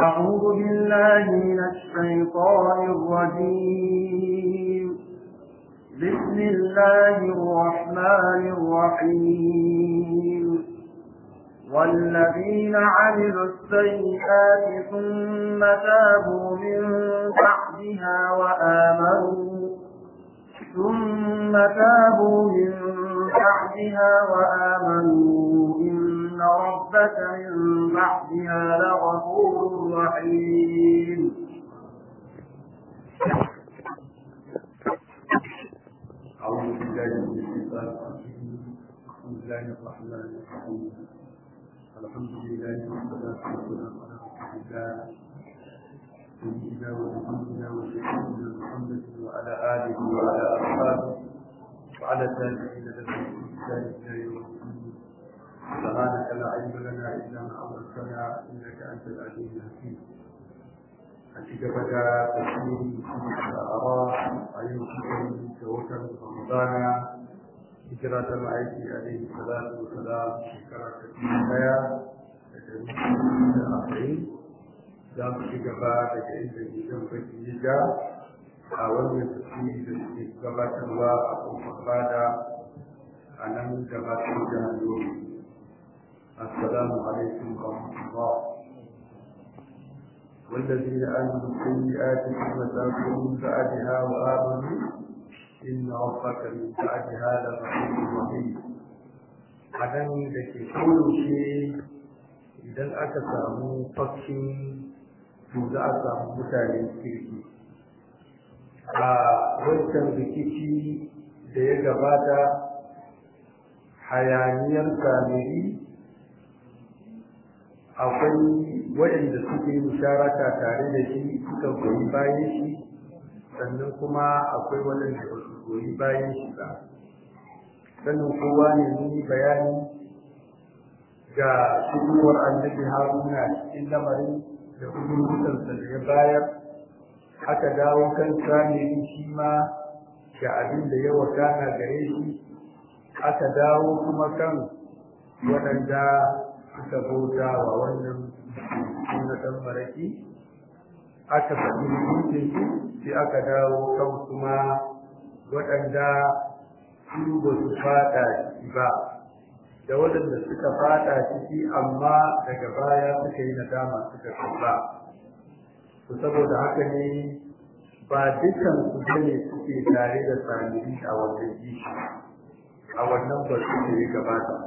أعوذ بالله من الشيطان الرجيم بسم الله الرحمن الرحيم والذين عملوا السيئات ثم تابوا من بعدها وآمنوا ثم تابوا من بعدها وآمنوا إن ربك من بعدها لغفور رحيم أعوذ بالله من الشيطان الرجيم بسم الله الرحمن الرحيم الحمد لله والصلاة والسلام على رسول الله سيدنا ونبينا وسيدنا محمد وعلى آله وعلى أصحابه وعلى التابعين له بإحسان إلى يوم الدين سبحانك لا علم لنا إلا ما علمتنا إنك أنت العليم الحكيم أشكبك تسليم الأراء أيوم توكل رمضان هجرة المعيش عليه الصلاة والسلام شكرا كثيرا أخرين za mu ci gaba daga inda gidan baki ya ja a wannan tafsiri da suke gabatarwa a kofar bada a nan gabatar da hannu assalamu alaikum wa rahmatullah والذين آمنوا السيئات ثم تابوا من بعدها وآمنوا إن ربك من بعدها لغفور رحيم adan da ke koyaushe idan aka samu fashin to za a samu mutane kirki a wancan rikici da ya gabata hayaniyar samiri akwai waɗanda suke musharaka tare da shi suka goyi bayan shi sannan kuma akwai waɗanda ba su goyi bayan shi ba sannan kowa ne ni bayani ga shigowar annabi haruna cikin lamarin da hukuncinsa da ya bayar aka dawo kan samiri shi ma ga abin da ya wakana gare shi aka dawo kuma kan waɗanda suka bauta wa wannan sunnatan maraki aka faɗi hukuncin sai aka dawo kan kuma waɗanda su ba su fada ciki ba da waɗanda suka fada ciki amma daga baya suka yi nadama suka kalla to saboda haka ne ba dukan su bane suke tare da samiri a wannan kishi a wannan ba su ne gabata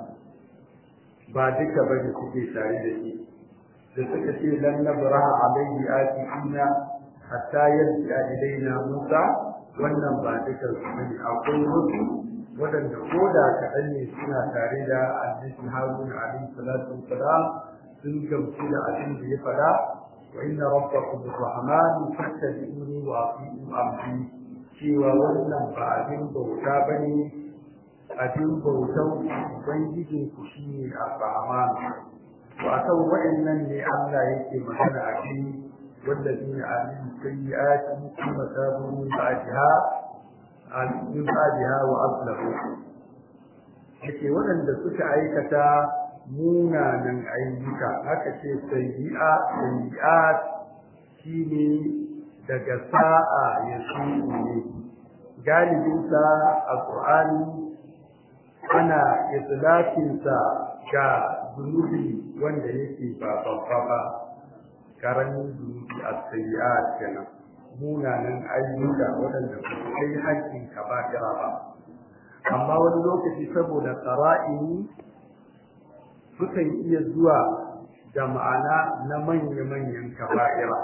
ba duka bane suke tare da shi da suka ce lan nabraha alaihi atifina hatta yanti ilaina musa wannan ba dukan su bane akwai wasu waɗanda ko da kaɗan ne suna tare da annabi haruna alaihi salatu wassalam sun gamsu da abin da ya faɗa wa inna rabbakum arrahman fattabi'uni wa ati'u amri cewa wannan ba abin bauta bane abin bautan ubangijin ku shine arrahman to akan wa'annan ne Allah yake magana a cikin والذين عملوا السيئات ثم تابوا من بعدها min ba'daha wa aslahu yake waɗanda suka aikata munanan ayyuka haka ce sayyi'a sayyi'at shine daga sa'a ya ne galibin sa a Qur'ani ana itlaqin sa ga zunubi wanda yake ba babba ba karamin zunubi as-sayyi'at kenan munanan ayyuka waɗanda ba su kai haƙƙin kaba'ira ba amma wani lokaci saboda tsara'ini sukan iya zuwa da ma'ana na manya-manyan kaba'ira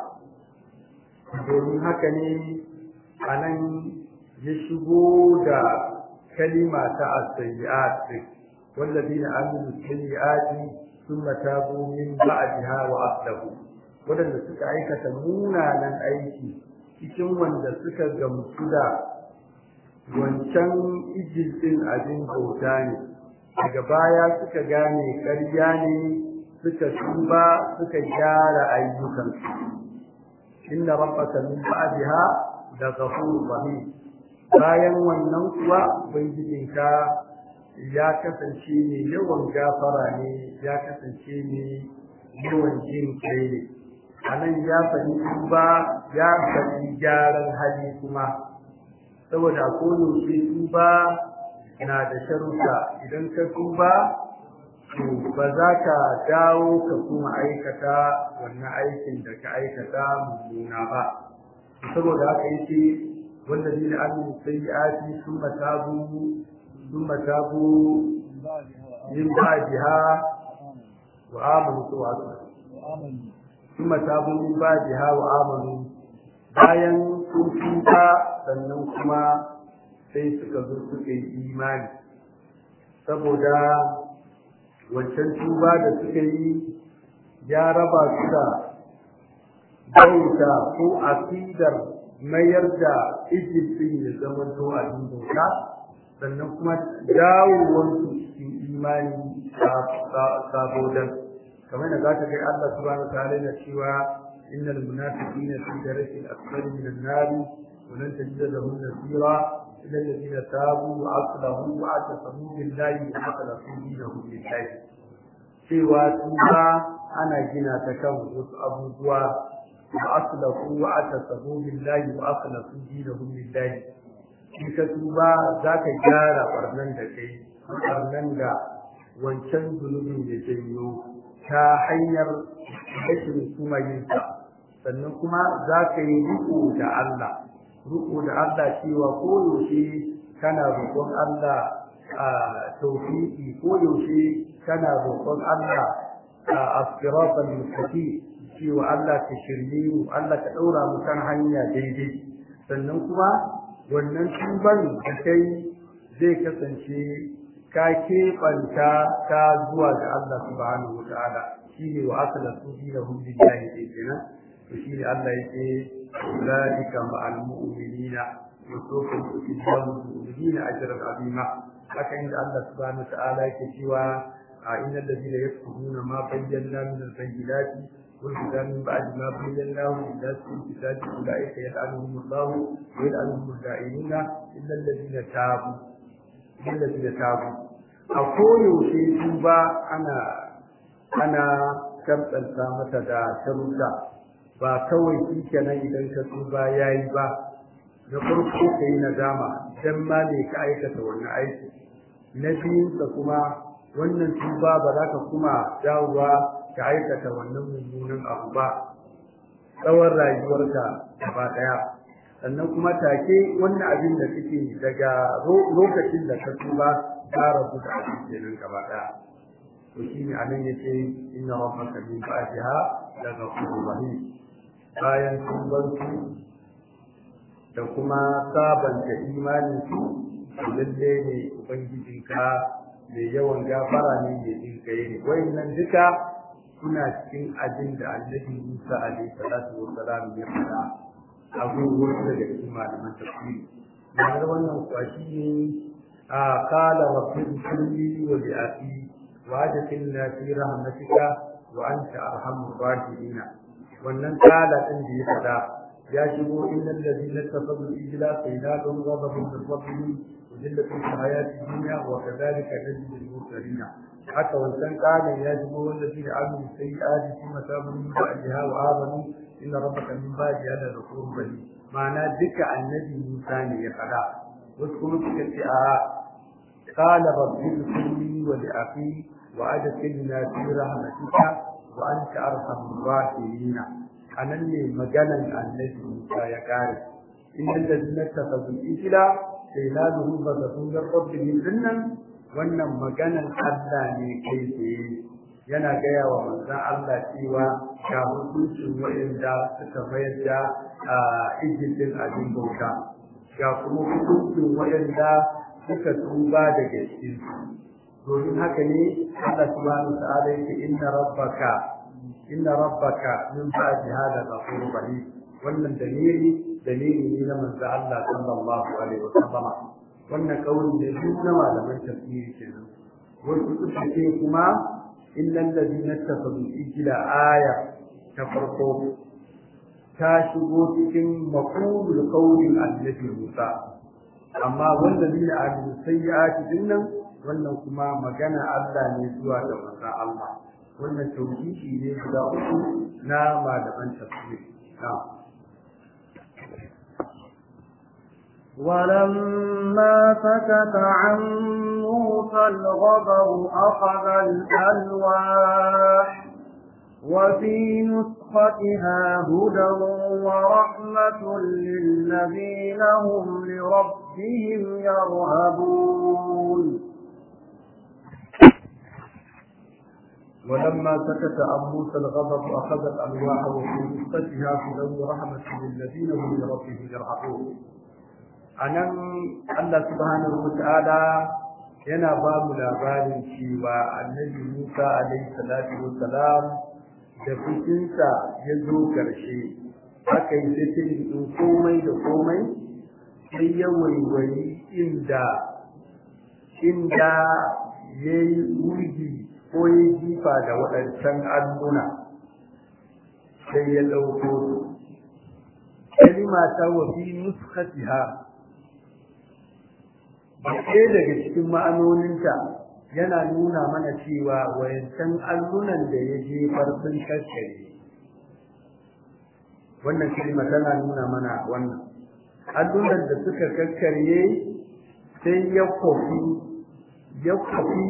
domin haka ne a nan ya shigo da kalima ta as-sayyi'at والذين عملوا السيئات ثم تابوا من بعدها وأصلحوا waɗanda suka aikata munanan aiki cikin wanda suka gamsu da wancan ijilin abin bauta ne daga baya suka gane ƙarya ne suka tuba suka gyara ayyukansu inna rabbaka min ba'daha da ghafurur rahim bayan wannan kuwa ubangijinka ya kasance ne yawan gafara ne ya kasance ne yawan jin kai ne anan ya faɗi tuba ya faɗi gyaran hali kuma saboda a koyaushe tuba na da sharuɗa idan ka tuba to ba za ka dawo ka kuma aikata wannan aikin da ka aikata mummuna ba saboda haka yake والذين عملوا السيئات ثم تابوا ثم تابوا من بعدها وآمنوا ثم تابوا من بعدها وآمنوا bayan sun tuba sannan kuma sai suka zo suka yi imani saboda wancan tuba da suka yi ya raba su da bauta ko aƙidar mayar da Egypt ya zama to a bauta sannan kuma dawowarsu cikin imani saboda kamar da za ta kai Allah subhanahu ta'ala na cewa innal munafiqina fi daraki al-asfali min an-nar wa lan tajid lahum nasira illa alladhina tabu wa aslahu wa atasamu billahi wa akhlasu dinahum lillahi cewa tuba ana gina ta kan wasu abubuwa وأصلحوا واعتصموا بالله وأخلصوا دينهم لله in ka tuba za ka gyara ɓarnan da kai ɓarnan da wancan zunubin da janyo ta hanyar rashin kuma yinsa sannan kuma za ka yi riko da Allah riko da Allah cewa koyaushe kana roƙon Allah a taufiƙi koyaushe kana roƙon Allah a asiratal mustaqim cewa Allah ka shirye mu Allah ka ɗaura mu kan hanya daidai sannan kuma wannan tuban da kai zai kasance ka keɓanta ta zuwa ga Allah subhanahu wata'ala shine wa akala su bi da hum billahi dai kenan to shine Allah yake ulaika ma'al mu'minina wa sawfa yu'tihi mu'minina ajran azima haka inda Allah subhanahu wata'ala yake cewa innal ladina yakfuruna ma bayyana min al-bayyinati والهدى من بعد ما بيناه للناس في الكتاب اولئك يلعنهم الله ويلعنهم الدائمون الا الذين تابوا الا الذين تابوا اقول في توبا انا انا kamtsanta mata da sharuɗa ba kawai shi kenan idan ka tuba ya yi ba na farko ka yi nadama don ma ne ka aikata wannan aiki na biyunsa kuma wannan tuba ba za ka kuma dawowa ka aikata wannan mummunan abu ba tsawon rayuwarka gaba ɗaya sannan kuma take wannan abin da kake daga lokacin da ka tuba ka rabu da abin kenan gaba ɗaya to shi ne anan yace inna rabbaka min ba'daha la ghafurur rahim bayan tuban su da kuma sabanta imanin su lalle ne ubangijinka mai yawan gafara ne mai jin kai ne wayannan duka suna cikin abin da annabi Musa alaihi salatu wa salam ya faɗa abubuwan daga cikin malaman tafsiri ma'anar wannan kwashi ne a kala rabbi kulli wa bi akhi wa adkhilna fi rahmatika wa anta arhamur rahimin wannan kala din da ya faɗa ya shigo innal ladina tafaddal ijla sayyidun ghadabun min rabbihim وذلة في الحياة الدنيا وكذلك نجزي المرسلين حتى وإن قال يا جمهور الذين عملوا السيئات ثم تابوا من بعدها وآمنوا إن ربك من بعدها لغفور رحيم معنى ذكى النبي موسى يقرا واذكروا في قال رب اغفر لي ولأخي وأدخلنا في رحمتك وأنت أرحم الراحمين أنا اللي مجانا النبي موسى يقارب إن الذين اتخذوا الإجلة sai la duhu ba da sun garɓar dinnan wannan maganan Allah ne kai tsaye yana gaya wa manzon Allah cewa ga hukuncin wa'inda suka mayar da ijilin abin bauta ga kuma hukuncin wa'inda suka tuba daga cikin domin haka ne Allah subhanahu wa ta'ala yake inna rabbaka inna rabbaka min ba'di hada ghafurur rahim wannan dalili dalili ne na manzo Allah sallallahu alaihi wasallama wannan kauli ne duk na malaman tafsiri kenan wasu suka ce kuma innal ladina tafadu ijla aya ta farko ta shigo cikin maqulul qawlin annabi Musa amma wanda ne a sayyati dinnan wannan kuma magana Allah ne zuwa da manzo Allah wannan tauhidi ne guda uku na malaman tafsir na'am ولما سكت عن موسى الغضب أخذ الألواح وفي نسختها هدى ورحمة للذين هم لربهم يرهبون ولما سكت عن موسى الغضب أخذ الألواح وفي نسختها هدى ورحمة للذين هم لربهم يرهبون anan Allah subhanahu wata'ala yana ba mu labarin cewa annabi Musa alaihi salatu wassalam da fushinsa ya zo ƙarshe aka yi sai ɗin komai da komai sai ya waiwayi inda inda ya yi wurgi ko ya jifa da waɗancan alluna sai ya ɗauko su kalima ta wafi nuskatiha ɗaya daga cikin ma'anoninta yana nuna mana cewa wayancan allunan da ya jefar sun kaskare wannan kalma tana nuna mana wannan allunan da suka kakkarye sai ya kofi ya kofi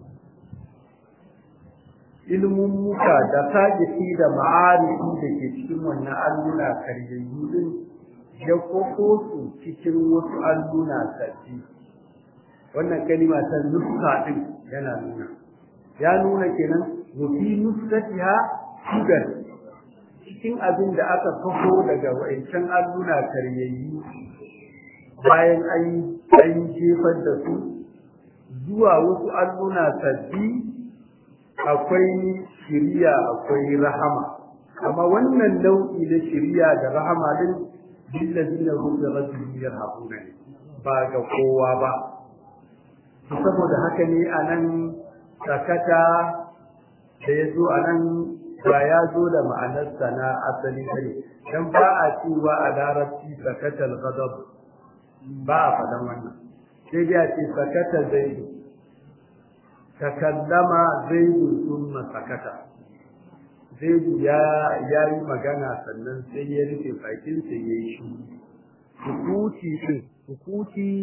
ilmin muka da tajiki da ma'arifi da ke cikin wannan alluna karyayyu din ya kofo su cikin wasu alluna sabbi wannan kalima ta nuska din yana nuna ya nuna kenan wa fi nuskatiha sugar cikin abin da aka kafo daga wa'ancan alluna karyayyu bayan an an jefar da su zuwa wasu alluna sabbi akwai shiriya akwai rahama amma wannan nau'i na shiriya da rahama din billazina hum bi rabbihim yarhabuna ba ga kowa ba saboda haka ne a nan sakata da ya zo a nan ba ya zo da ma'anarsa na asali ne dan ba a cewa a larabci sakatal ghadab ba a faɗan wannan sai dai a ce sakata zaidu takallama zaidu thumma sakata zaidu ya ya yi magana sannan sai ya rufe bakin sa yayi shi sukuti din sukuti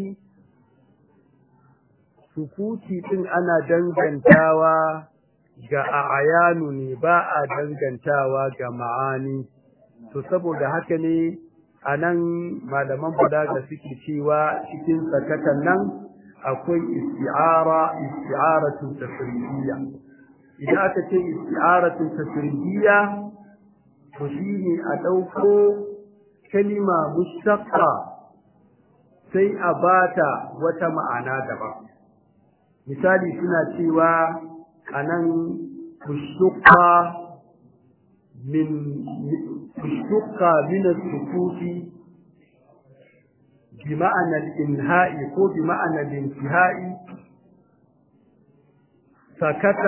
sukuti din ana dangantawa ga ayanu ne ba a dangantawa ga ma'ani to saboda haka ne anan malaman balaga suke cewa cikin sakatan nan akwai isti'ara isti'aratu tafsiriyya idan aka ce isti'aratu tafsiriyya to shine a dauko kalima mustaqqa sai a bata wata ma'ana daban misali suna cewa anan kushukka min kushukka min as-sukuti بمعنى الإنهاء كو بمعنى الانتهاء سكت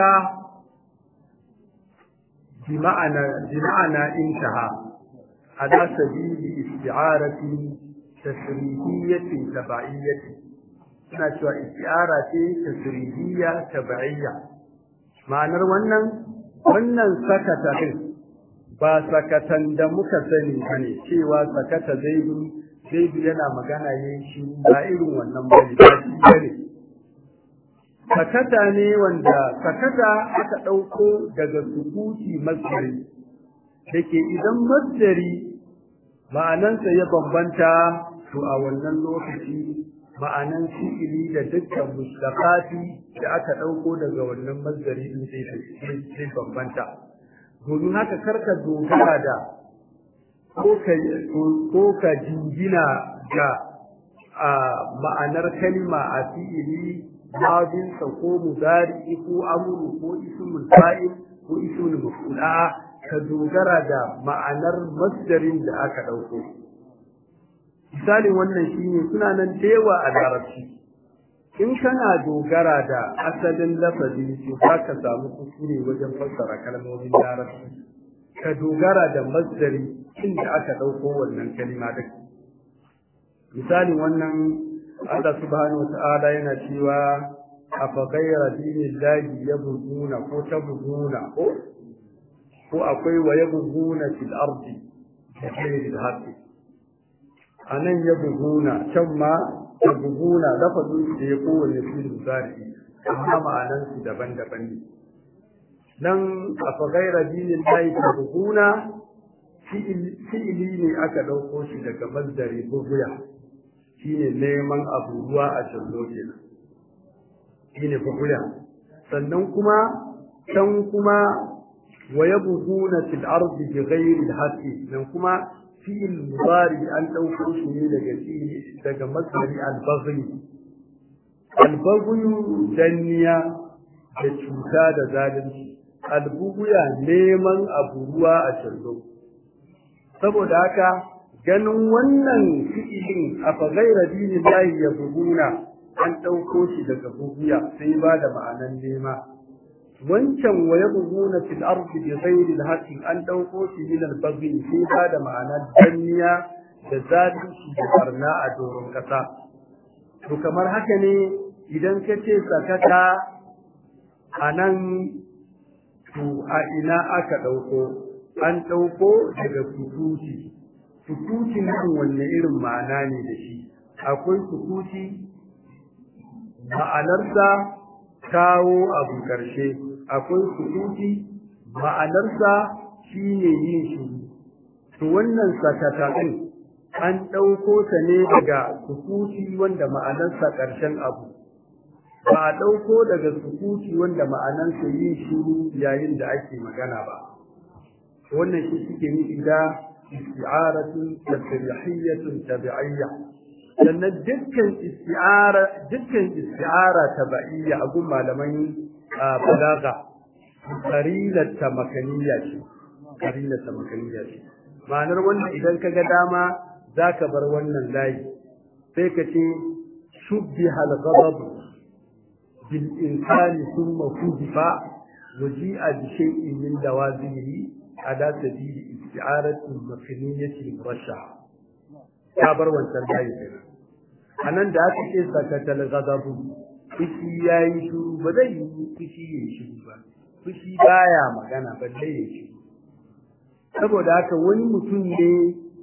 بمعنى بمعنى انتهى على سبيل استعارة تسريحية تبعية suna cewa istiara ce tasrihiyya tab'iyya ma'anar wannan wannan sakata din ba sakatan da muka sani bane cewa sakata zaidu zaidu yana magana yayin shi ba irin wannan bane ba shi bane sakata ne wanda sakata aka dauko daga sukuti masdari dake idan masdari ma'anansa ya bambanta to a wannan lokaci ma'anan fi'ili da dukkan mustaqati da aka dauko daga wannan masdari din sai sai bambanta domin haka karka dogara da ko ka ko ka jingina ga ma'anar kalma a fi'ili babin sa ko mudari ko amru ko ismul fa'il ko ismul maf'ul ka dogara da ma'anar masdarin da aka dauko misalin wannan shine suna nan da yawa a larabci in kana dogara da asalin lafazi to za ka samu kuskure wajen fassara kalmomin larabci ka dogara da masdari inda aka ɗauko wannan kalima da misalin wannan Allah subhanahu wata'ala yana cewa afa ghayra dinillahi yabghuna ko tabghuna ko ko akwai wa yabghuna fil ardi ghayri al-haqqi anan yabghuna can ma tabghuna lafazin da ya kowanne fil mudari amma ma'anan su daban-daban ne nan afa ghayra dinillahi tabghuna fi'ili ne aka ɗauko shi daga mazdari buguya shine neman abu ruwa a jallo kenan shine buguya sannan kuma can kuma wa yabghuna fil ardi bighayri al-haqqi nan kuma fi'il mudari an ɗauko shi ne daga daga mazdari al-baghi al-baghi danniya da cuta da zalunci al-buguya neman abu ruwa a jallo saboda haka ganin wannan fi'ilin a fagaira dinin lahi ya buguna an ɗauko shi daga buguya sai ba da ma'anan nema wancan wa ya buguna fil ardi bi ghairi al an ɗauko shi min al baghi sai ba da ma'anan danniya da zalunci da barna a doron kasa to kamar haka ne idan ka ce sakata a nan to a ina aka ɗauko an ɗauko daga fututi fututi nan wanne irin ma'ana ne da shi akwai fututi ma'anarsa kawo abu ƙarshe akwai fututi ma'anarsa shine yin shiru to wannan sakata ɗin an ɗauko ta ne daga fututi wanda ma'anarsa ƙarshen abu ba a ɗauko daga sukuti wanda ma'anarsa yin shiru yayin da ake magana ba wannan shi suke nufi da isti'aratun tasrihiyyatun tabi'iyya sannan dukkan isti'ara dukkan isti'ara tabi'iyya a gun malaman balaga qarilat tamakaniya ce qarilat tamakaniya ce ma'anar wannan idan ka ga dama zaka bar wannan layi sai ka ce shubbiha al-ghadab bil insani thumma kudifa waji'a bi shay'in min dawazihi على سبيل استعارة المكنية المرشحة كابر وانترجاي anan da aka ce sakatal ghadabu fushi yayi shiru ba zai yi fushi yayi shiru ba fushi baya magana ba zai yi shiru saboda haka wani mutum ne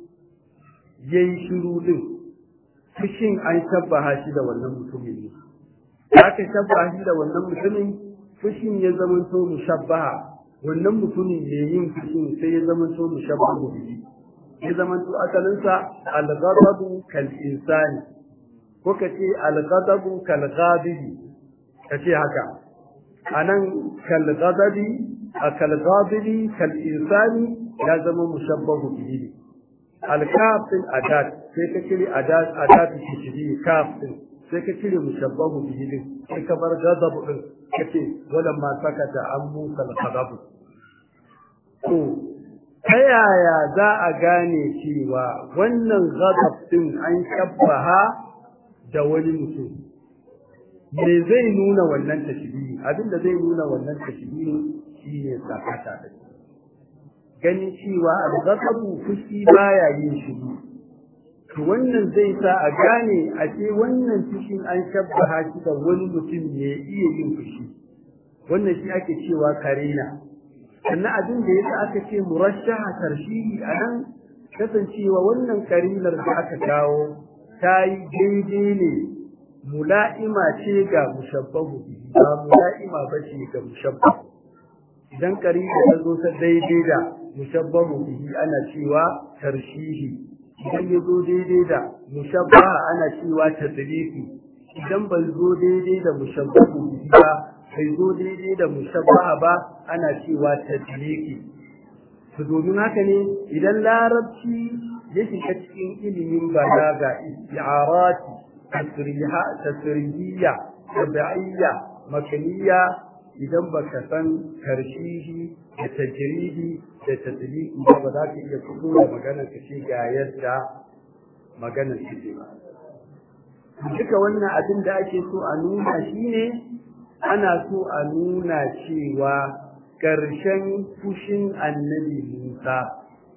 yayi shiru din fushin an shabbaha shi da wannan mutumin ne aka shabbaha shi da wannan mutumin fushin ya zama to mushabbaha wannan mutumin ne yin fushin sai ya zama to mushabbahu bihi ya zama to asalinsa al-ghadabu kal insani ko kace al-ghadabu kal ghadibi kace haka anan kal ghadabi kal ghadibi kal insani ya zama mushabbahu bihi al-kaf din adat sai ka cire adat adat shi kaf din sai ka cire mushabbahu bihi din sai ka bar ghadabu din kace walamma sakata an musa al-ghadabu to ta yaya za a gane cewa wannan ghadab din an shabbaha da wani mutum me zai nuna wannan tashbihi abinda zai nuna wannan tashbihi shine sakata da ganin cewa al-ghadabu fushi baya yin shiru to wannan zai sa a gane a ce wannan fushin an shabbaha shi da wani mutum ne iya yin fushi wannan shi ake cewa karina sannan abin da yasa aka ce murashaha tarshihi anan kasancewa wannan karinar da aka kawo ta yi daidai ne mula'ima ce ga mushabbahu ba mula'ima ba ce ga mushabbahu idan karina ta zo ta daidai da mushabbahu bihi ana cewa tarshihi idan ya zo daidai da mushabbaha ana cewa tadlifi idan bai zo daidai da mushabbahu bihi ba bai zo daidai da mushabbaha ba ana cewa tadliki to domin haka ne idan larabci ya shiga cikin ilimin balaga isti'arati tasriha tasrihiyya tabi'iyya makaniya idan baka san karshihi da tajridi da tadliki ba ba za ka iya fito da magana ka ce ga yadda maganar take ba duka wannan abin da ake so a nuna shine ana so a nuna cewa ƙarshen fushin annabi Musa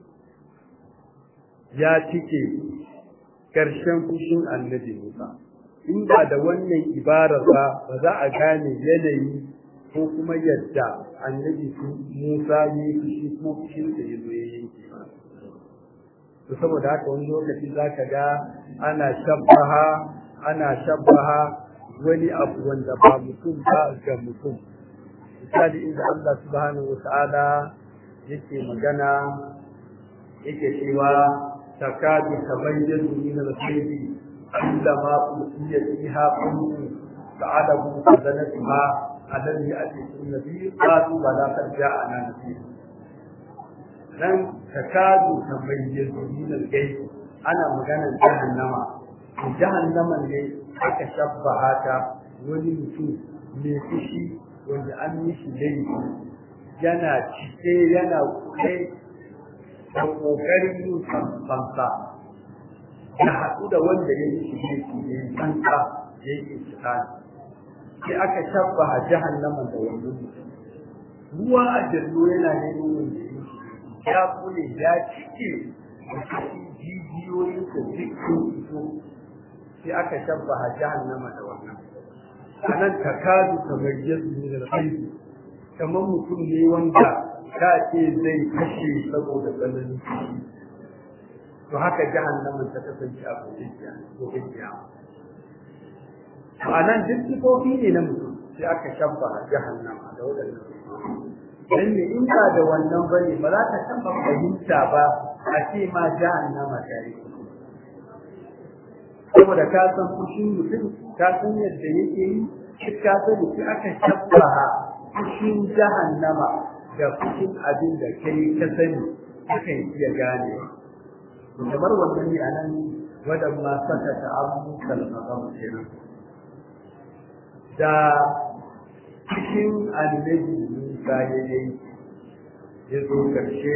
ya cike ƙarshen fushin annabi Musa in ba da wannan ibarar ba ba za a gane yanayi ko kuma yadda annabi Musa ya yi fushi ko fushin da ya zo ya yanke ba to saboda haka wani lokaci za ka ga ana shabbaha ana shabbaha wani abu wanda ba mutum ba ga mutum misali inda Allah subhanahu wa ta'ala yake magana yake cewa takadu tabayyanu min al-khayri عندما أوتي فيها قوم فعلموا خزنتها ألم يأتكم نذير قالوا بلى قد جاءنا نذير nan takadu tabayyazu min al-gayb ana maganar jahannama jahannama ne aka shabbaha ta wani mutum mai fushi wanda an yi shi laifi yana cike yana kuɗe da ƙoƙarin yin fansa ya haɗu da wanda ya yi shi ne ya yi fansa ya yi iskani sai aka shabbaha jahannama da wannan mutum ruwa a jallo yana neman wanda ya yi ya kule ya cike da cikin jijiyoyin da duk sun fito sai aka shabbaha jahannama da wannan a nan takadu kamar yadda ne da haihu kamar mutum ne wanda ka ce zai kashe saboda tsananin to haka jahannamin ta kasance a kujiya ko kujiya a nan duk sifofi ne na mutum sai aka shabba jahannama da waɗannan dan ne in ba da wannan bane ba za ka taba fahimta ba a ce ma jahannama ta yi saboda ka san fushin mutum ka san yadda yake yi shi ka sani sai aka shabba fushin jahannama da fushin abin da kai ka sani akan iya ganewa kamar wannan ne anan wadan ma saka ta abu kalmazam kenan da cikin annabi Musa ya yi ya zo karshe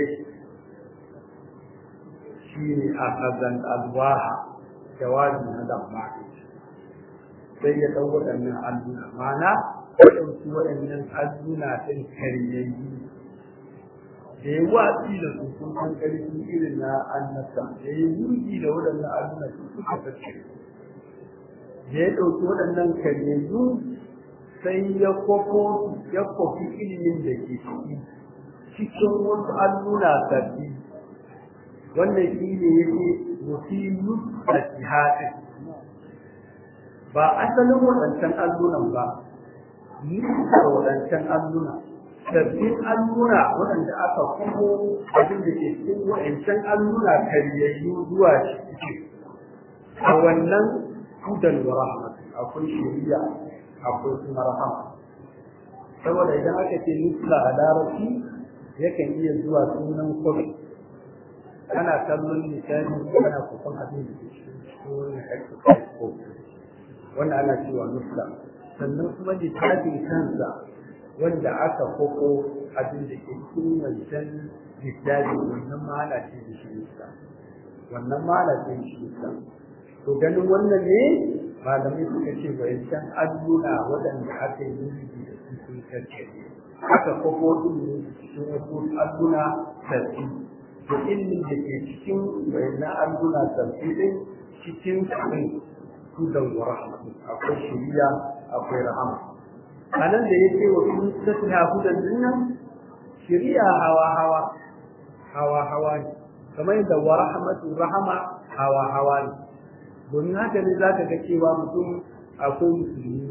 shi ne a kazan alwaha jawabi na lamma sai ya ɗau waɗannan alluna ma'ana waɗansu waɗannan alluna ɗin karyayyu da ya watsi da su sun san ƙarfi irin na annabta da ya yi da waɗannan alluna su suka sace da ya ɗauki waɗannan karyayyu sai ya kwafo ya kwafi ilimin da ke ciki cikin wasu alluna sabbi wannan shi ne yake musilu a jihadin ba asalin waɗancan allunan ba nufar waɗancan alluna sabbin alluna waɗanda aka kuma abin da ke cikin waɗancan alluna karyayyu zuwa ciki a wannan hudan wa rahmat akwai shari'a akwai kuma rahama saboda idan aka ce nufla a larabci yakan iya zuwa sunan kwafi ana kallon misali ana kusan abin da ke cikin wani exercise ko wanda ana cewa nufla sannan kuma littafin kansa wanda aka koko abin da ke cikin wancan littafi wannan mala ce da shi nufla wannan mala ce da shi nufla to ganin wannan ne malamai suka ce wancan alluna waɗanda aka yi da su sun karce aka koko din ne cikin wasu alluna sarki to ilimin da ke cikin wayannan alluna sarki din cikin abin hudan wa rahmatu akwai shiriya akwai rahama anan da yake wa sun tafiya hudan dinnan shiriya hawa hawa hawa hawa ne kamar yadda wa rahmatu rahama hawa hawa ne domin haka ne za ka ga cewa mutum akwai musulmi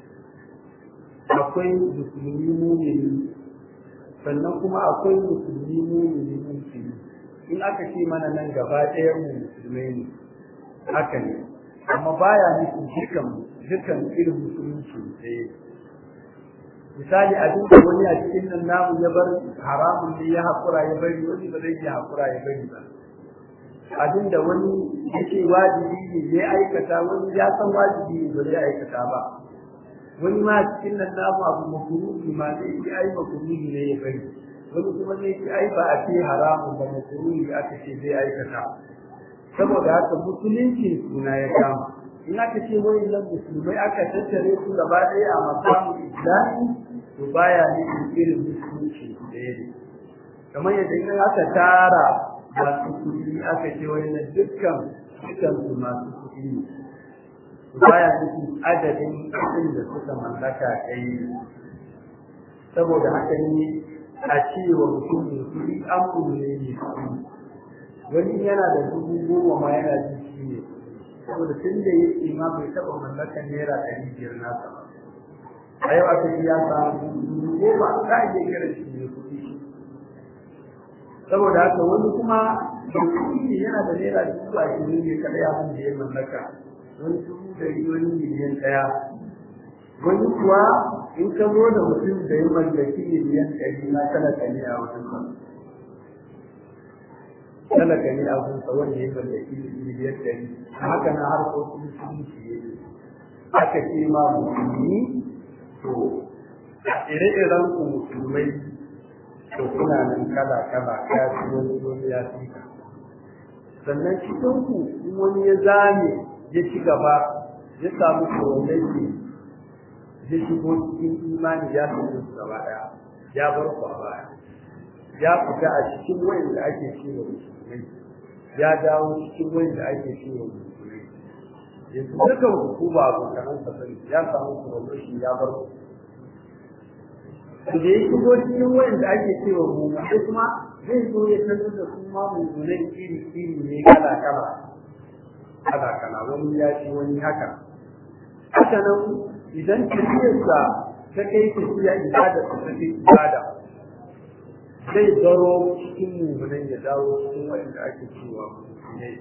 akwai musulmi mumini sannan kuma akwai musulmi mumini musulmi in aka ce mana nan gaba ɗaya mu musulmai ne haka ne amma baya nufin dukan dukan irin musulunci ɗaya misali abin da wani a cikin nan namu ya bar haramun ne ya haƙura ya bari wani ba zai iya haƙura ya bari ba abin da wani yake wajibi ne ya aikata wani ya san wajibi ne ba zai aikata ba wani ma cikin nan namu abu makuruhi ma zai yi ai makuruhi ne ya bari wani kuma zai yi ai ba a ce haramun ba makuruhi aka ce zai aikata saboda haka musulunci suna ya kama in aka ce wani nan musulmai aka tattare su gaba ɗaya a makamun islami to baya ne irin musulunci ɗaya ne kamar yadda in aka tara masu kuɗi aka ce wani na dukkan dukkan su masu kuɗi ne baya nufin adadin kuɗin da suka mallaka kai saboda haka ne a cewa mutum mai kuɗi an ne ne wani yana da dubu goma ma yana jin shi ne saboda tun da yake ma bai taɓa mallakan naira ɗari biyar nasa ba a yau aka ya samu dubu goma za a iya kira shi ne kuɗi saboda haka wani kuma da kuɗi yana da naira dubu ashirin ne kaɗai abin da ya mallaka wani dubu ɗari wani miliyan ɗaya wani kuwa in ka zo da mutum da ya mallaki miliyan ɗari na talaka ne a wajen sa talaka ne a wajen sa wanda ya mallaki miliyan ɗari haka na harkokin sun ciye aka ce ma musulmi to ire-iren ku musulmai to kuna nan kala-kala kafi wani wani ya fi ka sannan cikin ku in wani ya zame ya ci gaba ya samu kowanne ya shigo cikin imani ya fi su gaba daya ya bar ku a baya ya fita a cikin wayan da ake cewa musulmai ya dawo cikin wayan da ake cewa musulmai yanzu dukan hukuma abokanan sa sani ya samu promotion ya bar ku da ya shigo cikin wayan da ake cewa musulmai kuma zai zo ya sanar da su ma musulmai iri iri ne kala kala kala kala wani ya ci wani haka haka nan idan tafiyarsa ta kai tafiya ibada ta tafi ibada zai zaro cikin mummunan ya dawo cikin wanda ake cewa mummunai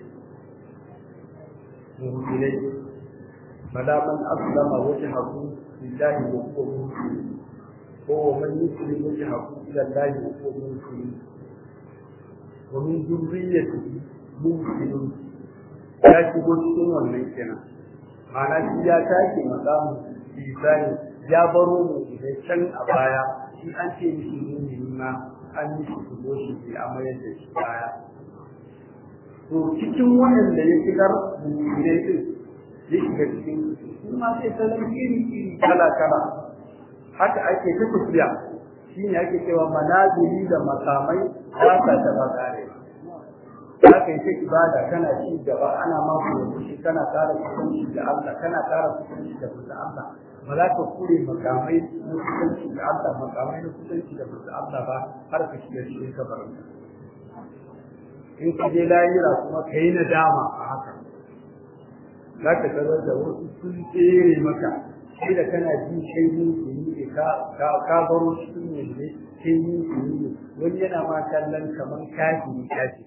mummunai fala man aslama wajhahu lillahi wa huwa muhsin ko wa man yuslim wajhahu ila allahi wa huwa muhsin wa min dhurriyyatihi muhsinun ya shigo cikin wannan kenan ma'ana shi ya tashi makamu isani ya baro mu da can a baya shi an ce mishi ne ma an yi shi shigo shi ke amayar da shi baya to cikin waɗanda ya shigar mummunai din ya shiga cikin su ma sai salon iri iri kala kala haka ake ta tafiya shi ne ake cewa manazili da makamai ba sa taɓa ƙarewa za ka yi ta ibada kana ci gaba ana mako da kushi kana ƙara kusanci da Allah kana ƙara kusanci da mutu Allah ba za ka kure makamai na kusanci da Allah makamai na kusanci da mutu Allah ba har ka shiga cikin kabarin in ka je layira kuma ka yi nadama a haka za ka tarar da wasu sun tsere maka sai da kana ji kai ne ka ka baro cikin ne kai ne wani yana ma kallon kamar kafiri kafiri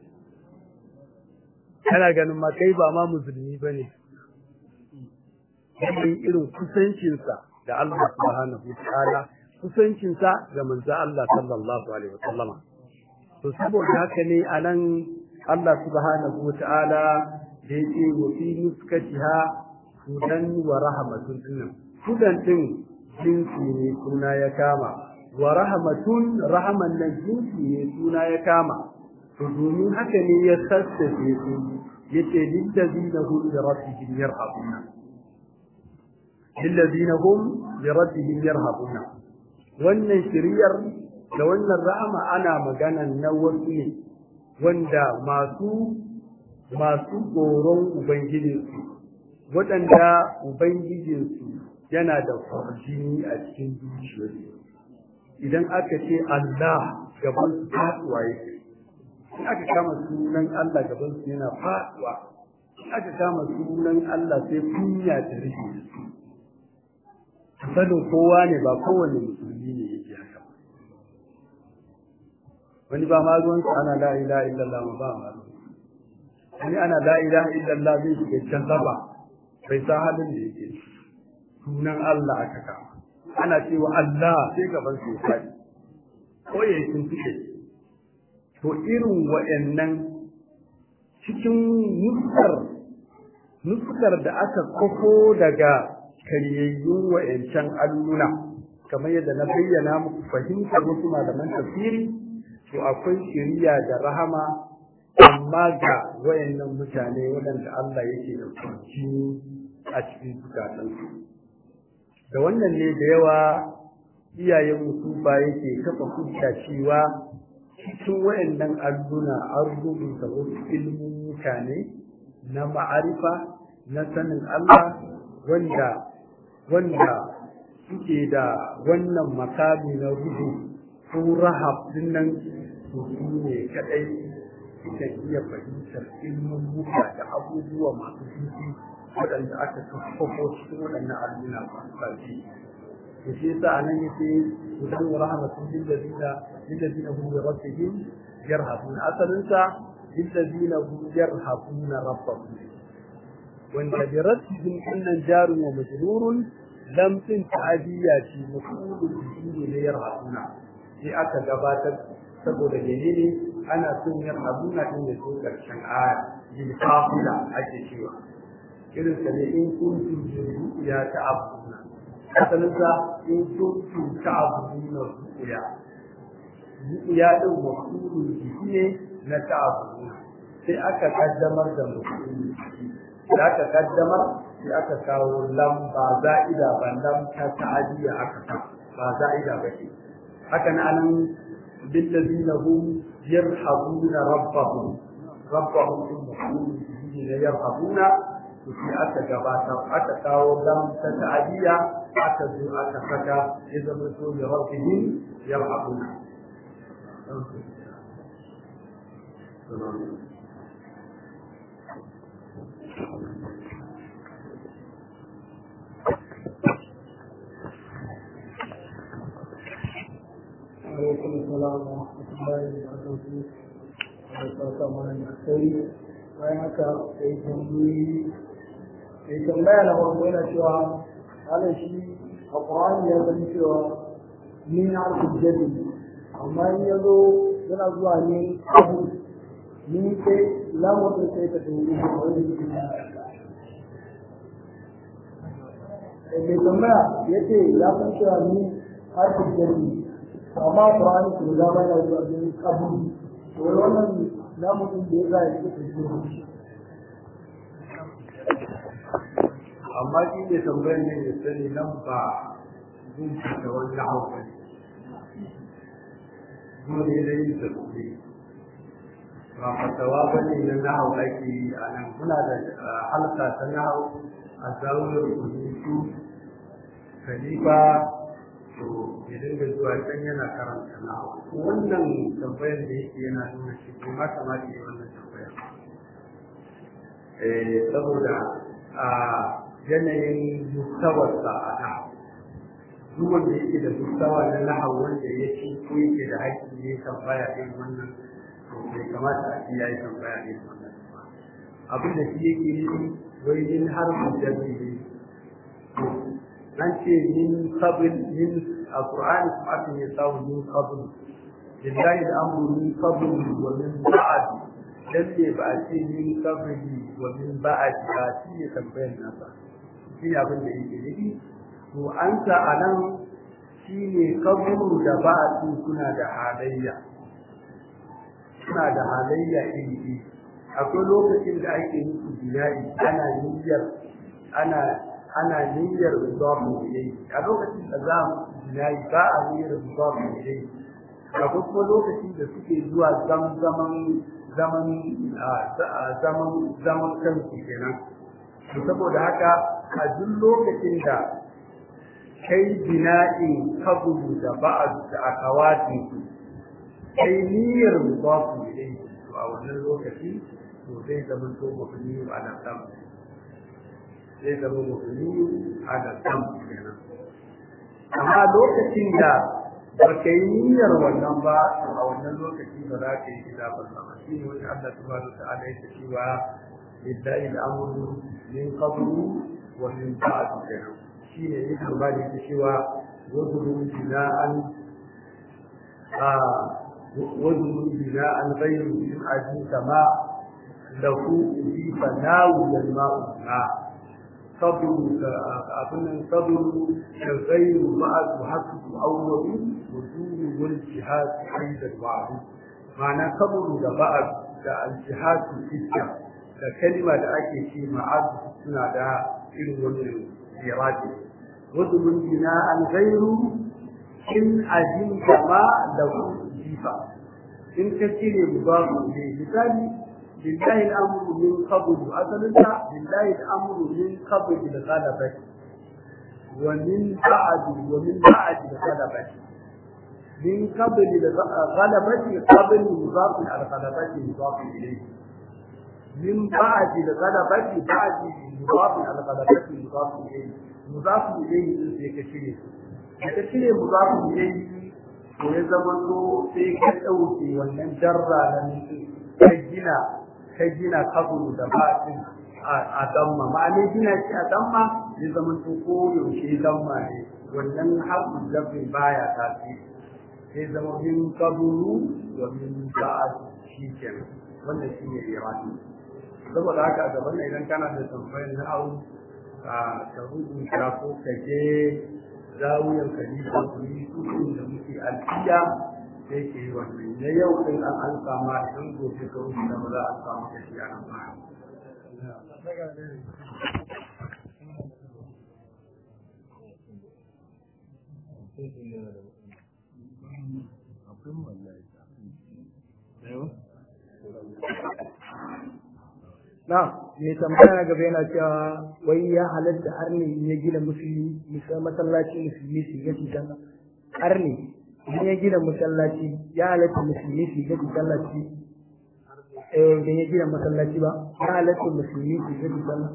kana ganin ma kai ba ma musulmi ba ne yanayin irin kusancinsa da Allah subhanahu wa ta'ala kusancinsa ga manzo Allah sallallahu alaihi wa sallama to saboda haka ne anan Allah subhanahu wa ta'ala da yake wa fi nuskatiha hudan wa rahmatun dinnan hudan din jinsi ne suna ya kama wa rahmatun rahman nan jinsi ne suna ya kama to domin haka ne ya sassafe su yace lillazina hum li rabbihim yarhabuna lillazina hum li rabbihim yarhabuna wannan shiriyar da wannan rahama ana magana na wasu ne wanda masu masu tsoron ubangijinsu waɗanda ubangijinsu yana da kwarjini a cikin zuciyarsu idan aka ce Allah gaban su faɗuwa yake in aka kama sunan Allah gaban su yana faduwa in aka kama sunan Allah sai kunya ta rike su sanin kowa ne ba kowane musulmi ne yake haka wani ba ma ruwan sa ana la ilaha illallah ma ba ma wani ana la ilaha illallah zai shiga jallaba bai sa halin da yake sunan Allah aka kama ana cewa Allah sai gaban su ya faɗi ko ya yi tuntuɓe to irin wa'annan cikin nuskar nuskar da aka kofo daga karyayyun wa'ancan alluna kamar yadda na bayyana muku fahimtar wasu malaman tafsiri to akwai shiriya da rahama amma ga wayannan mutane waɗanda Allah yake da kwanci a cikin zukatansu da wannan ne da yawa iyayen musufa yake kafa hujja cewa cikin wayannan alluna an rubuta wasu ilmin mutane na ma'arifa na sanin Allah wanda wanda suke da wannan makami na ruhu ko rahab din nan to su ne kadai suka iya fahimtar ilmin muka da abubuwa masu zuci waɗanda aka kaffafo cikin waɗannan al'umma masu ƙarfi to shi yasa anan yake hudan wa rahmatun lil ladina lil ladina hum bi rabbihim yarhabun asalin sa lil ladina hum yarhabuna rabbahum wanda bi rabbihim innan jarun wa majrurun lam tin ta'diyati mafulun bihi ne yarhabuna sai aka gabatar saboda menene ana son yarhabuna din da su karshen aya bil qafila ake cewa irin sa ne in kuntum ya ta'abuna asalinsa in kuntu ta'buduna ru'ya ru'ya din mafulun bihi ne na ta'buduna sai aka kaddamar da mafulun bihi da aka kaddamar sai aka kawo lam ba za'ida ba lam ta ta'adiya aka ta ba za'ida ba ce haka na anan billazina hum yarhabuna rabbahum rabbahum in mafulun bihi ne yarhabuna sai aka gabatar aka kawo lam ta ta'adiya aka zo aka saka ya zama so ya rabbihim yarhabuna عليكم السلام ورحمة الله وبركاته. Barka mana da kai bayan haka sai tambayi sai tambaya na farko yana cewa halin shi a Qur'ani ya san cewa ni na harkar jadi amma in ya zo yana zuwa ne abu ni sai lamun da sai ka tauri da wani mai tambaya ya ce ya san cewa ni harkar jadi amma Qur'ani ko da ba yana zuwa ne abu to wannan lamun da ya ga ya ce shi amma shi ne tambayar ne ya sani nan ba zuci da wani hauka dole da yin tafi ba fatawa ba ne na nahau ake yi a nan muna da halka ta nahau a zauniyar rubutu khalifa to ya dinga zuwa can yana karanta nahau wannan tambayar da yake yana nuna shi kuma kamata yi wannan tambayar saboda a yanayin mustawarsa a nahu duk wanda yake da mustawa na nahu wanda ya ci ko yake da haƙƙi ne tambaya ɗin wannan to bai kamata a ci ya yi tambaya ɗin wannan ba abin da shi yake yi wai yin harfin jami ne an ce min qabl min a qur'ani kuma aka yi samu min qabl lillahi al-amru min qabl wa min ba'd dan ne ba a ce min qabli wa min ba'd ba shi ne tambayar nasa shi abin da yake nufi to an sa a nan shi ne kaburu da ba a suna da halayya suna da halayya iri iri akwai lokacin da ake musu bina'i ana niyyar ana ana niyyar zuwa yayi a lokacin da za mu bina'i ba a niyyar zuwa yayi akwai kuma lokacin da suke zuwa zaman zaman zaman zaman kansu kenan to saboda haka a duk lokacin da kai bina'in kabulu da ba'ad da akawatin su kai niyyar mudafu ilayhi to a wannan lokaci to zai zama to mabni ala sam zai zama mabni ala sam kenan amma lokacin da ba ka yi niyyar wannan ba to a wannan lokaci ba za ka yi kitabun ba shi ne wanda Allah subhanahu wa ta'ala yake cewa lillahi al-amru min qablu wa min ba'd kenan shi ne yake ba da yake cewa wazuru bina'an a wazuru bina'an ghayru min ajin kama lahu fi fanawu wal ma'u ma sabru abun sabru ghayru ma'ad hasbu awwalu wujud wal jihad aidan wa'd ma'ana sabru da ba'ad da al-jihad fitta da kalma da ake ce ma'ad suna da irin wannan iraki wazulun bina an gairu in ajin kama da jifa in ka cire babu ne misali lillahi al-amru min qabl asalinta lillahi al-amru min qabl al-ghalabati wa min ba'd wa min ba'd al-ghalabati min qabl al-ghalabati qabl mudaf al-ghalabati mudaf ilayhi min ba'd al-ghalabati ba'd mudaf al-ghalabati mudaf ilayhi mudaf ilayhi sai ka shirye ka shirye mudaf ilayhi ko ya zama to sai ka dauke wannan jarra na mutum ka gina ka gina kabulu da batin a damma ma'ana gina shi a damma ya zama to ko yaushe damma ne wannan haƙun zafin baya tafi sai zama min kabulu wa min ba'ad shi kenan wannan shi ne irani saboda haka a gaban idan kana da tambayar na au ka rubuta ko ka je zawiyar kalifa ku yi da muke alfiya sai ke yi wannan na yau din an an sama idan gobe ka wuce da ba za a samu da shi a nan ba. na mai tambaya na gaba yana cewa wai ya halatta arni ya gina musulmi masallaci musulmi su gaci sallah arni idan ya gina masallaci ya halatta musulmi su gaci sallaci eh idan ya gina masallaci ba ya halatta musulmi su gaci sallah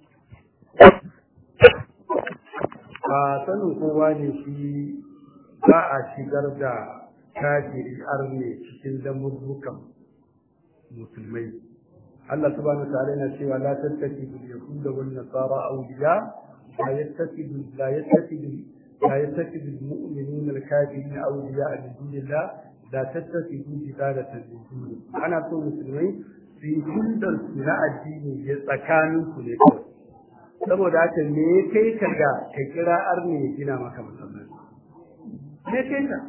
a sanin kowa ne shi ba a shigar da kafiri arne cikin lamurrukan musulmai Allah subhanahu wa ta'ala yana cewa la tattakidu al-yahuda wan nasara awliya la yattakidu la yattakidu la yattakidu al-mu'minuna al-kafirina awliya min dunillah la tattakidu jidalatan min duni ana so musulmai su yi hundar su na addini ya tsakanin su ne kawai saboda haka me ya kai ka ga ka kira arni ya gina maka masallaci me kai ka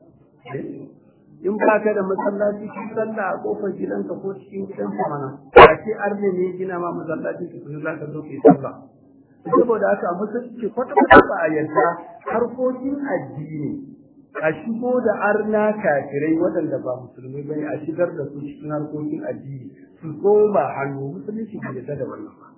in ba ka da masallaci shi sallah a kofar gidanka ko cikin gidanka mana a ce arne ne gina ma masallaci ki kuma za ka zo ka yi sallah saboda haka a musulunci kwata kwata ba a yarda harkokin addini a shigo da arna kafirai waɗanda ba musulmai bane a shigar da su cikin harkokin addini su koma hannu musulunci bai yarda da wannan ba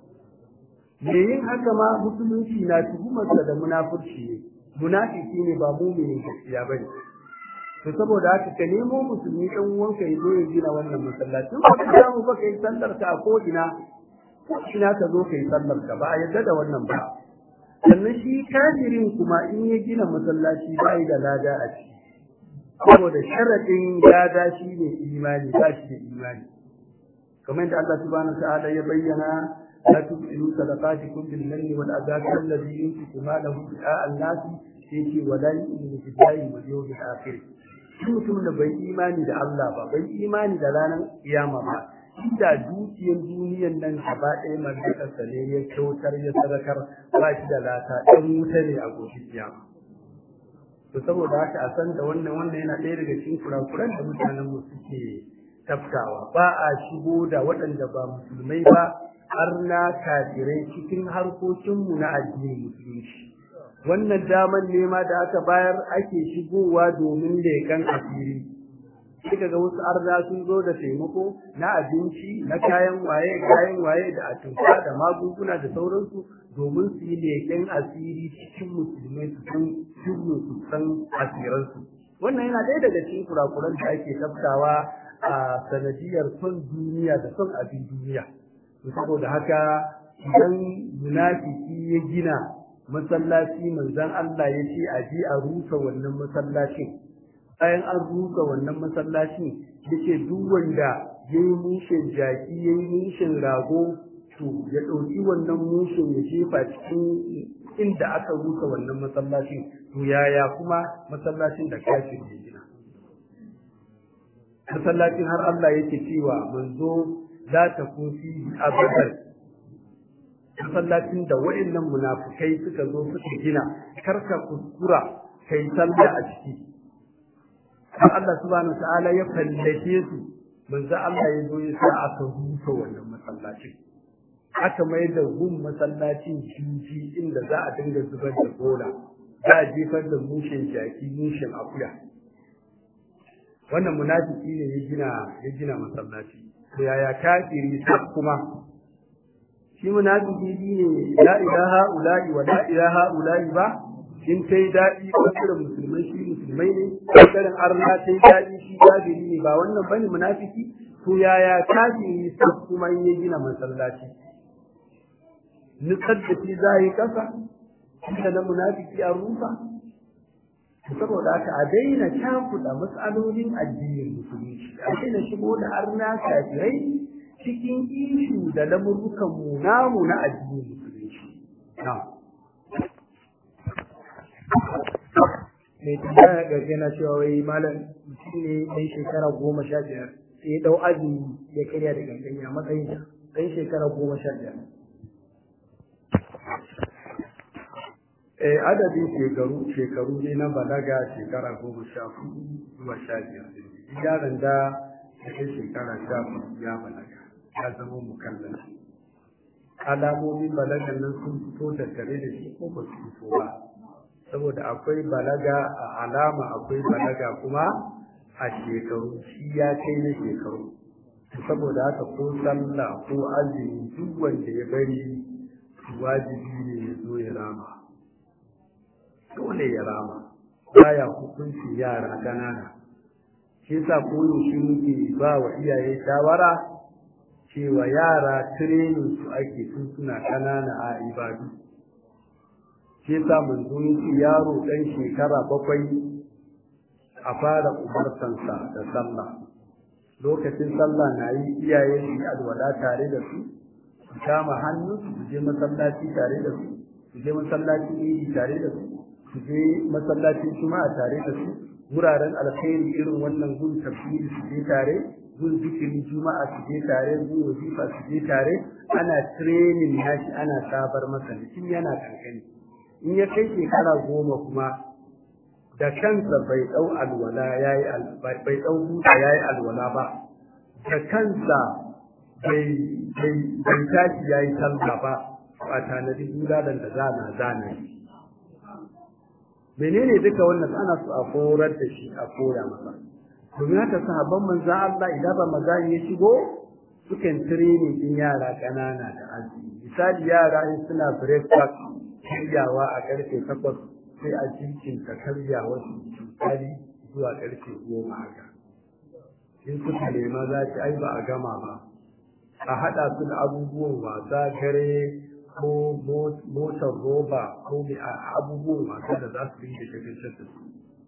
me yin haka ma musulunci na tuhumarsa da munafurci ne munafiki ne ba muminin gaskiya bane to saboda haka ka nemo musulmi dan uwanka ya zo ya gina wannan masallacin ba ka samu ba kai sallar ka a ko ina ko ina ka zo kai sallar ka ba a yadda da wannan ba sannan shi kafirin kuma in ya gina masallaci ba da lada a ciki saboda sharadin lada shi ne imani ba shi da imani kamar da Allah subhanahu ta'ala ya bayyana la tubtilu sadaqatikum bil manni wal adha alladhi yunfiqu malahu ri'a an-nasi sai ce wala yu'minu billahi wal yawmil akhir shi mutum da bai imani da Allah ba bai imani da ranar kiyama ba inda dukiyar duniyan nan gaba ɗaya mallakarsa ne ya kyautar ya sadakar ba shi da lata ɗan wuta ne a gobe kiyama to saboda haka a san da wannan wannan yana ɗaya daga cikin kurakuran da mutanen mu suke tafkawa ba a shigo da waɗanda ba musulmai ba har na kafirai cikin harkokinmu na addinin musulunci wannan daman nema da aka bayar ake shigowa domin leƙen asiri kika ga wasu arna sun zo da taimako na abinci na kayan waye kayan waye da atumfa da magunguna da sauransu domin su yi leƙen asiri cikin musulmai su san sirrin su san asiransu wannan yana ɗaya daga cikin kurakuran da ake tafkawa a sanadiyar son duniya da son abin duniya saboda haka idan munafiki ya gina masallaci manzon Allah ya ce a je a rusa wannan masallacin bayan an rusa wannan masallacin yace duk wanda ya yi mushin jaki ya yi mushin rago to ya ɗauki wannan mushin ya jefa cikin inda aka rusa wannan masallacin to yaya kuma masallacin da kafin ya gina masallacin har Allah yake cewa manzo za ta kufi abadan masallacin da waɗannan munafukai suka zo suka gina karka kuskura kai sallah a ciki har Allah subhanahu ta'ala ya fallace su manzo Allah ya zo ya sa aka rufe wannan masallacin aka mai da gun masallacin jinji inda za a dinga zubar da bola za a jefar da mushin jaki mushin akuya wannan munafiki ne ya gina ya gina masallaci to yaya kafiri sai kuma shi munafiki ne la ilaha ula'i wa la ilaha ula'i ba in kai daɗi ɓangaren musulmai shi musulmai ne ɓangaren arna ta yi daɗi shi kafiri ne ba wannan bane munafiki to yaya kafiri sai kuma in ya gina masallaci nutsar da shi za yi ƙasa inda na munafiki an rufa saboda haka a daina cakuɗa matsalolin addinin musulunci a daina shigo da arna kafirai cikin ishu da lamurrukan mu namu na addinin musulunci na'am mai tambaya garge na cewa wai malam mutum ne ɗan shekara goma sha biyar sai ya ɗau azumi ya karya da ganganya matsayin ɗan shekara goma sha biyar. Eh, adadin shekaru shekaru ne na balaga shekara goma sha hudu zuwa sha biyar yaron da ya kai shekara sha hudu ya balaga ya zama mukallan alamomin balagan nan sun fito tattare da shi ko ba su fito ba saboda akwai balaga a alama akwai balaga kuma a shekaru shi ya kai na shekaru saboda haka ko sallah ko azumi duk wanda ya bari wajibi ne ya zo ya rama dole ya rama baya hukunci yara ƙanana shi yasa koyaushe muke ba wa iyaye shawara cewa yara training su ake tun suna ƙanana a ibadu shi yasa manzo yace yaro dan shekara bakwai a fara umartansa da sallah lokacin sallah na yi iyaye su yi alwala tare da su su kama hannu su je masallaci tare da su su je masallacin idi tare da su su je masallacin juma'a tare da su wuraren alkhairi irin wannan gun tafsiri su je tare gun zikirin juma'a su je tare gun wazifa su je tare ana training nashi ana sabar masa tun yana kankani in ya kai shekara goma kuma da kansa bai dau alwala yayi bai dau buta yayi alwala ba da kansa bai bai bai tashi yayi sallah ba ba tanadi gudanar da zana zana menene duka wannan ana so a korar da shi a koya masa domin haka sahabban manzon Allah idan Ramadan ya shigo sukan training din yara kanana da azumi misali yara in suna breakfast karyawa a karfe takwas sai a cikin ta karyawa su misali zuwa karfe goma haka in suka nema za ki ai ba a gama ba a haɗa su da abubuwan wasa gare ko motar roba ko abubuwan wasa da za su yi da shagaltar da su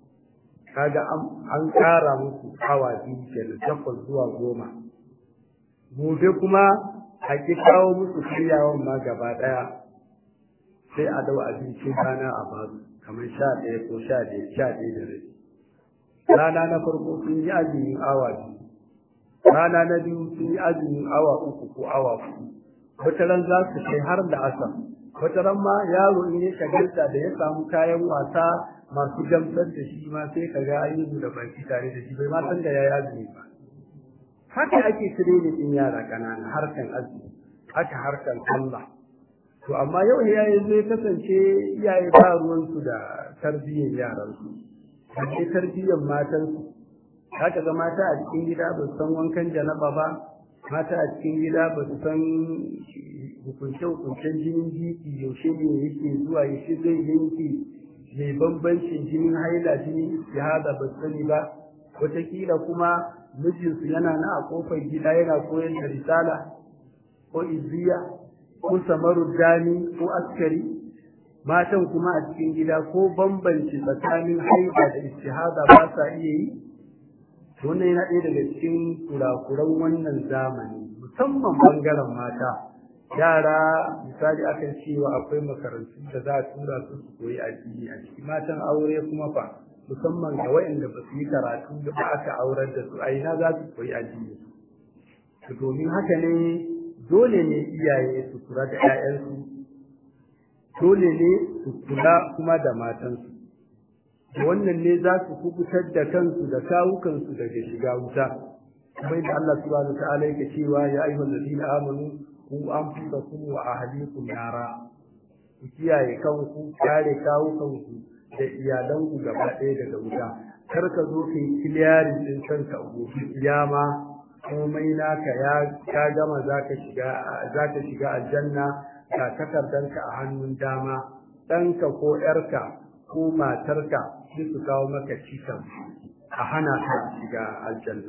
kaga an ƙara musu awa biyu kenan takwas zuwa goma gobe kuma a ki kawo musu karyawan ma gaba ɗaya sai a dau abincin rana a basu kamar sha ɗaya ko sha ɗaya sha ɗaya da rai rana na farko sun yi azumin awa biyu rana na biyu sun yi azumin awa uku ko awa huɗu wata ran za su kai har da asar wata ran ma yaro in ya shagalta da ya samu kayan wasa masu gamsar da shi ma sai ka ga ayyuka da baki tare da shi bai ma san da ya yi azumi ba haka ake training din yara ƙanana harkan azumi haka harkan sallah to amma yau iyaye zai kasance iyaye ba ruwansu da tarbiyyar yaransu ake tarbiyyar matansu haka ga mata a cikin gida ba su san wankan janaba ba mata a cikin gida ba su san hukunce-hukuncen jinin jiki yaushe ne yake zuwa yaushe zai yanke mai bambancin jinin haila jinin istihada ba su sani ba wataƙila kuma mijinsu yana na a kofar gida yana koyar da risala ko izziya ko samarun dani ko askari matan kuma a cikin gida ko bambanci tsakanin haida da istihada ba sa iya yi wannan yana ɗaya daga cikin kurakuran wannan zamani musamman bangaren mata yara misali akan cewa akwai makarantu da za a tura su su koyi addini a ciki matan aure kuma fa musamman ga waɗanda ba su yi karatu da ba aka aurar da su a ina za su koyi addini domin haka ne dole ne iyaye su kula da 'ya'yansu dole ne su kula kuma da matansu wannan ne za su kubutar da kansu da kawukansu daga shiga wuta kamar da Allah subhanahu wa ta'ala yake cewa ya ayyuhal ladina amanu ku anfusakum wa ahlikum nara ku kiyaye kanku kare kawukanku da iyalanku gaba ɗaya daga wuta kar ka zo ka yi kiliyarin din kanka gobe kiyama komai naka ya ka gama zaka shiga zaka shiga aljanna ka takardanka a hannun dama ɗanka ko ƴarka ko matarka sai su kawo maka cikan a hana ka shiga aljanna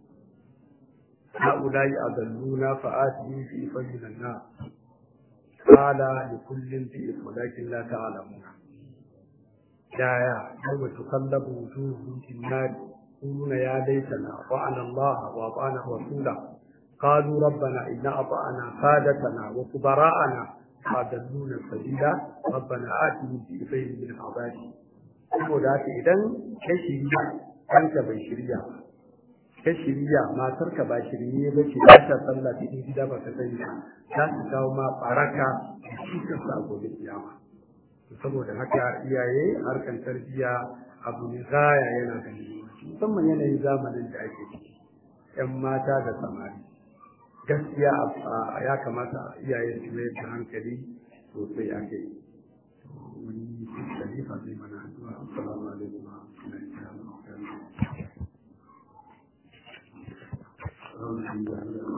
هؤلاء أضلونا فآتهم في فجر النار قال لكل ذئب ولكن لا تعلمون يا يا يوم تقلب وجوههم في النار يقولون يا ليتنا أطعنا الله وأطعنا رسوله قالوا ربنا إن أطعنا سادتنا وكبراءنا فأضلونا السبيل ربنا آتهم ضعفين من العذاب saboda haka idan ka shirya kanka bai shirya ka shirya matarka ba shirye ba ce ba ta sallah cikin gida ba ka sani ba za su kawo ma baraka da cikin sa gobe kiyama saboda haka iyaye harkan tarbiyya abu ne gaya yana da musamman yanayin zamanin da ake ciki yan mata da samari gaskiya ya kamata iyaye su mai da hankali sosai a kai wani khalifa zai mana addu'a assalamu alaikum wa rahmatullahi wa barakatuh